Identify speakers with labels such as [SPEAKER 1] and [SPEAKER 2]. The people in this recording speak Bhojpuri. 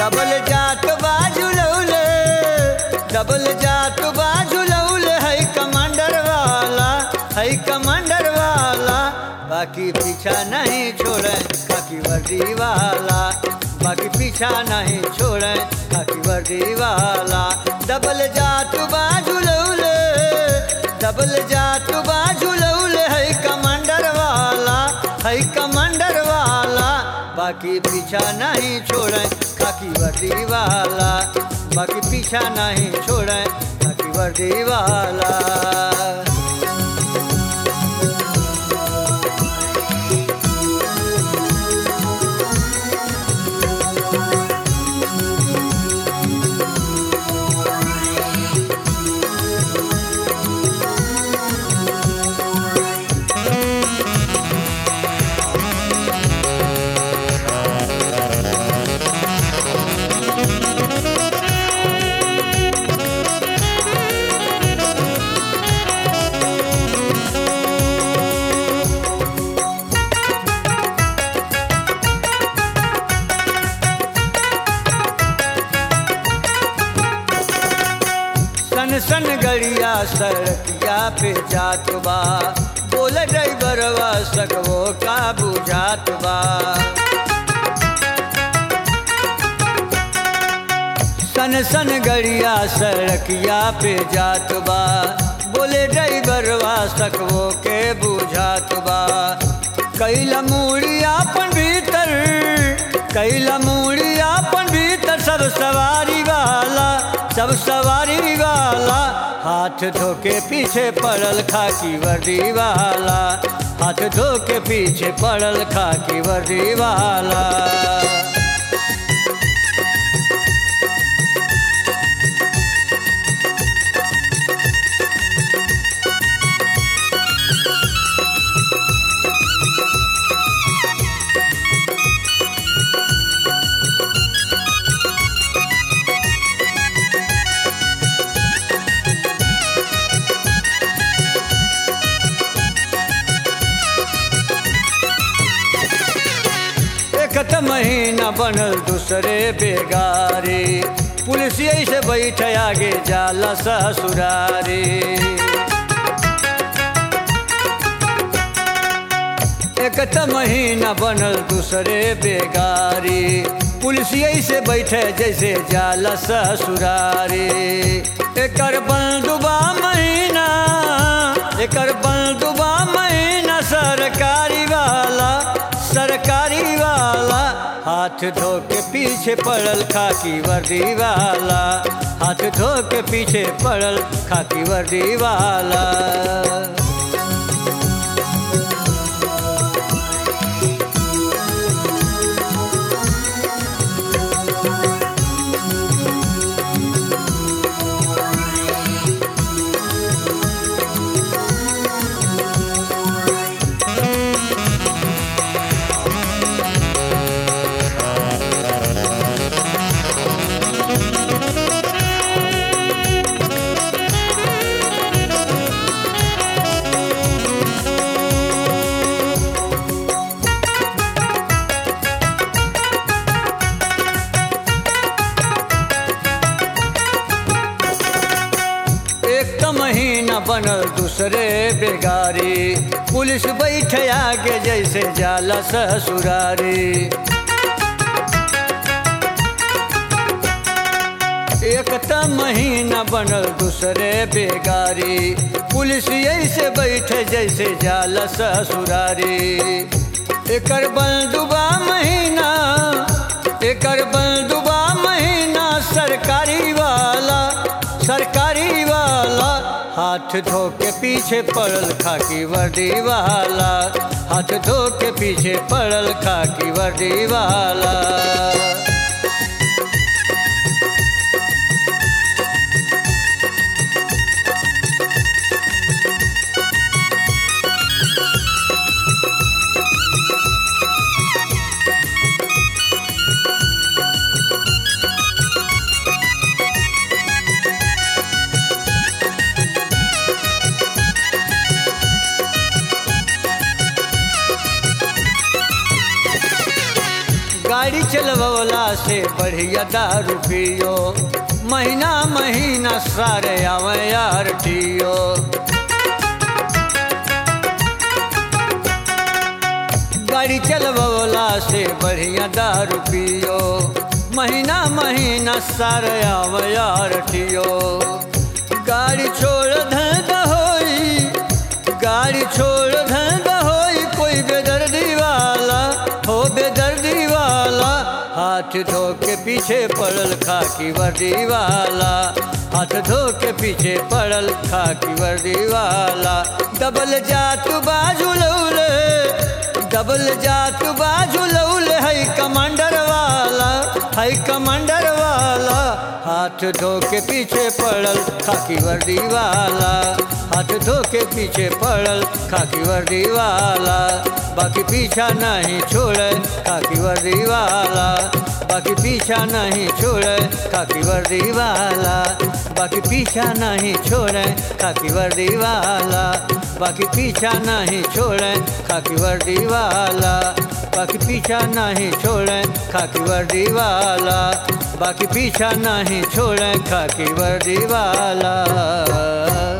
[SPEAKER 1] डबल जात बाजू लौले डबल जात बाजू लौले है कमांडर वाला है कमांडर वाला बाकी पीछा नहीं छोड़े खाकी वर्दी वाला बाकी पीछा नहीं छोड़े खाकी वर्दी वाला डबल जात बाजू लौले डबल जात बाजू लौले है कमांडर वाला है कमांडर वाला बाकी पीछा नहीं छोड़े खाकी वर्दी वाला बाकी पीछा नहीं छोड़े खाकी वर्दी वाला सन सन गड़िया सड़किया पे जात बा बोल ड्राइवरवा सकवो का बुझात बा सन सन गड़िया सड़किया पे जात बा बोले ड्राइवरवा सकवो के बुझात बा कैला मूड़िया अपन भीतर कैला मूड़िया अपन भीतर सब सवारी वाला सब सवारी वाला हाथ धो के पीछे पड़ल खाकी वर्दी वाला हाथ धो के पीछे पड़ल खाकी वर्दी वाला एक त महीना बनल दूसरे बेगारी पुलिस से बैठ आगे जाला ससुरारी एक त महीना बनल दूसरे बेगारी पुलिस से बैठे जैसे जाला ससुरारी एकर बंदुबा महीना एकर बंदुबा महीना सरकारी वाला सरकारी वाला हाथ धो के पीछे पड़ल खाकी वर्दी वाला हाथ धो के पीछे पड़ल खाकी वर्दी वाला एक त महीना बनल दूसरे बेगारी पुलिस बैठे आगे जैसे जाला ससुरारी एक त महीना बनल दूसरे बेगारी पुलिस ऐसे बैठे जैसे जाला ससुरारी एकर बंदुबा महीना एकर बंदुबा महीना सरकारी वाला सरकारी वाला हाथ धो के पीछे पड़ल खाकी वर्दी वाला हाथ धो के पीछे पड़ल खाकी वर्दी वाला गाड़ी चलवला से बढ़िया दारू पियो महीना महीना सारे आवे यार टियो गाड़ी चलवला से बढ़िया दारू पियो महीना महीना सारे आवे यार टियो गाड़ी छोड़ धंधा होई गाड़ी छोड़ धंधा होई कोई बेदर्दी वाला हो बेदर्दी वाला हाथ धो के पीछे पड़ल खाकी वर्दी वाला हाथ धो के पीछे पड़ल खाकी वर्दी वाला डबल जात बाजू लौले डबल जात बाजू लौले है कमांडर वाला है कमांडर वाला हाथ धो के पीछे पड़ल खाकी वर्दी वाला हाथ धो के पीछे पड़ल खाकी वर्दी वाला बाकी पीछा नहीं छोड़े खाकी वर्दी वाला बाकी पीछा नहीं छोड़े खाकी वर्दी वाला बाकी पीछा नहीं छोड़े खाकी वर्दी वाला बाकी पीछा नहीं छोड़े खाकी वर्दी वाला बाकी पीछा नहीं छोड़े खाकी वर्दी वाला बाकी पीछा नहीं छोड़े खाकी वर्दी वाला